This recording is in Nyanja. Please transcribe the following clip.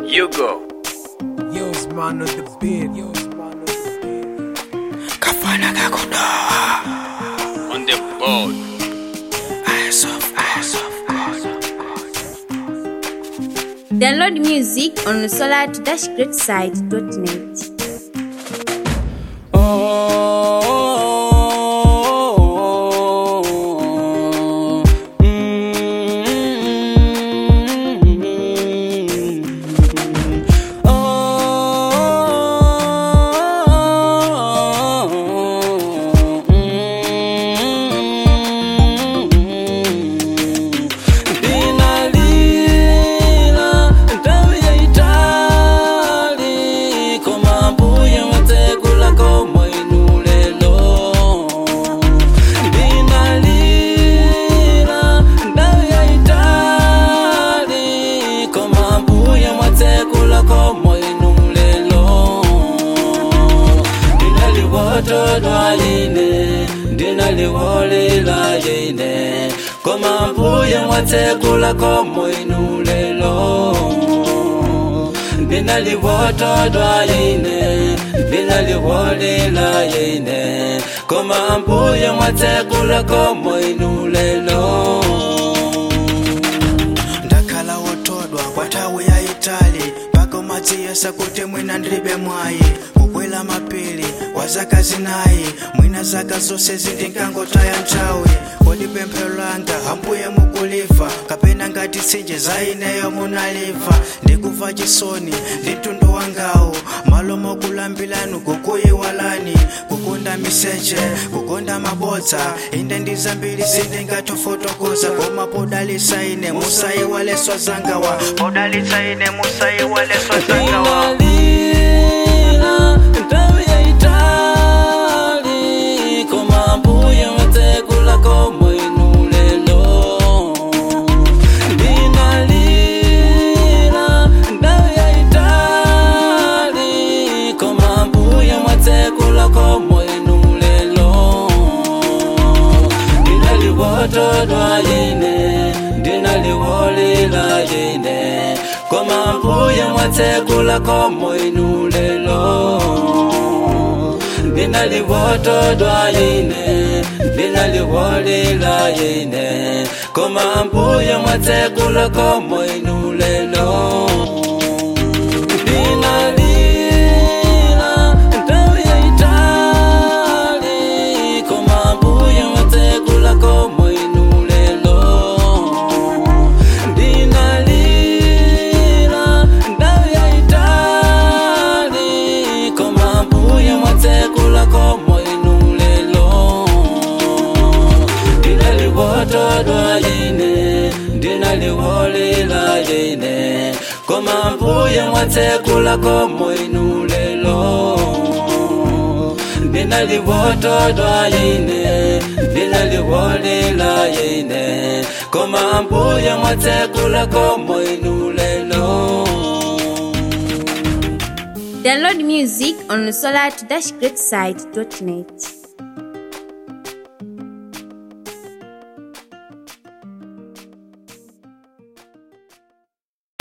You go. Yo's man on the beat. Yo's man on the beat. kafana kakudoha On the board. eyes of eyes of God Download music on solar-greatside.net. Dinalila, ndawi ya Itali, koma mbuye mwatsegula komo inulelo. Dinalila, ndawi ya Itali, koma mbuye mwatsegula komo inulelo. Ndinaliwotodwa ine, ndinaliwolila ine, koma mbuye mwatsekula komo inulelo. Ndinaliwotodwa ine, ndinaliwolila ine, koma mbuye mwatsekula komo inulelo. ndakhala wotodwa kwathawi ya itali mpaka umadziyesa kuti mwina ndilibe mwayi kukwela mapili wa zaka zinayi mwina zaka zonse zindingangotaya nthawi kodi pemphero langa ambuye mukuliva kapena ngati tsinje za ineyo munaliva ndikuva chisoni ndi mtundu wangawo malo mokulambilanu kukuyiwalani kukonda miseche kukonda mabodza inde ndi zambiri zindingatofotokoza koma podalitsa ine musayiwaleswa zangawa podalitsa ine musayiwaleswa zangawa Dinalila, ndawi ya Itali, koma mbuye mwatsekula komo inulelo. Dinalila, ndawi ya Itali, koma mbuye mwatsekula komo inulelo. Ndinaliwotodwa ine, ndinaliwolila ine, koma mbuye mwatsekula komo inulelo. Ndinaliwotodwa ine, ndinaliwolila ine, koma mbuye mwatsekula komo inulelo. Dinalila, ndawi ya Itali, koma mbuye mwatsekula komo inulelo. Dinalila, ndawi ya Itali, koma mbuye mwatsekula komo inulelo. Ndinaliwotodwa ine, ndinaliwolila ine, koma mbuye mwatsekula komo inulelo. Ndinaliwotodwa ine, ndinaliwolila ine, koma mbuye mwatsekula komo inulelo. Download music on solar-greatside.net.